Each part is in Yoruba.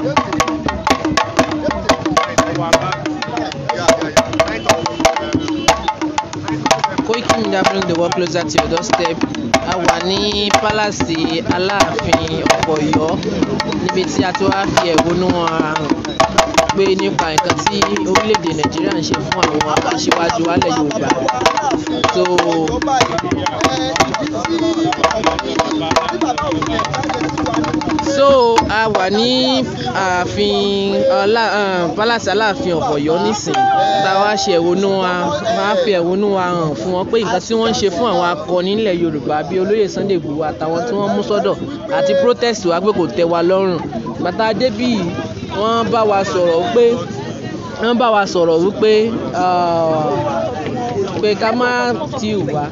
Koiki Media bring the world closer to your doorstep. A wà ní pálásì Aláàfin Ọ̀yọ́ níbi tí a ti wá fi ẹ̀hónú hàn pé nípa nǹkan tí orílẹ̀-èdè Nàìjíríà ń ṣe fún àwọn aṣíwájú wálẹ̀ Yorùbá. So so a wà ní ààfin ọlá um, pálásì Aláàfin Ọ̀yọ́ nísìn tá a wá ṣe ẹ̀hónú wa máa fi ẹ̀hónú wa hàn fún wọn pé nǹkan tí wọ́n ń ṣe fún àwọn akọni nílẹ̀ Yorùbá bíi olóyè Sunday Igboho àtàwọn tí wọ́n mú sọ́dọ̀ àti protest wa pé kò tẹ́ wa lọ́rùn bàtà débì wọ́n bá wa sọ̀rọ̀ pé wọ́n bá wa sọ̀rọ̀ wípé pé ká má tí ì wá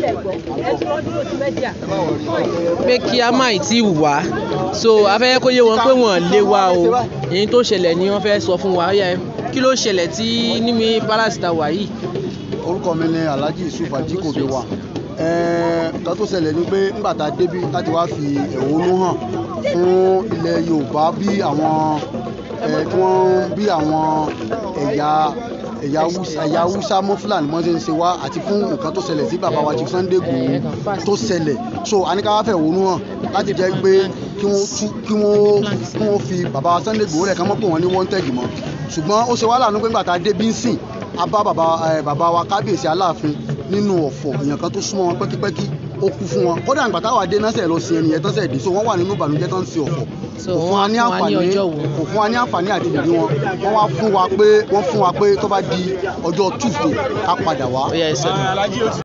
pé kí a má tí ì wá so a fẹ́ kó yé wọn pé wọ́n lé wa o èyí tó ṣẹlẹ̀ ni wọ́n fẹ́ sọ fún wa yẹ kí ló ṣẹlẹ̀ tí níbi palace ta wà yìí. orúkọ mi ni Alhaji Yusuf Ajikobi wa nǹkan tó ṣẹlẹ̀ ni pé nígbà tá a débi láti wá fi ẹ̀hónú hàn fún ilẹ̀ Yorùbá bí àwọn tí wọ́n bí àwọn ẹ̀yà ẹ̀yà ẹ̀yà Haúsá mọ́ Fúlàní mọ́ ṣe ń ṣe wá àti fún nǹkan tó ṣẹlẹ̀ sí bàbá wa Chief Sunday Igboho tó ṣẹlẹ̀ so a ní ká wá fẹ̀ ẹ̀hónú hàn láti jẹ́ pé kí wọ́n tú kí wọ́n kí wọ́n fi bàbá wa Sunday Igboho rẹ̀ ká mọ́ pé wọ́n ní wanted mọ́ ṣùgbọ́n ó ṣe wá láàánú pé nígbà tá a dé bí ń sìn a bá bàbá bàbá wa kábíyèsí Aláàfin nínú ọ̀fọ̀ èèyàn kan tó súnmọ́ wọn pẹ́kípẹ́kí ó kú fún wọn kódà ìgbà táwa dé náà sẹ̀ lọ sí ẹnìyẹn tán sẹ̀ dé so wọ́n wà nínú ìbànújẹ́ tán ń ṣe ọ̀fọ̀ kò fún wa ní àǹfààní kò fún wa ní àǹfààní àti ìrírí wọn wọ́n wá fún wa pé wọ́n fún wa pé tó bá di ọjọ́ Tuesday ká padà wá.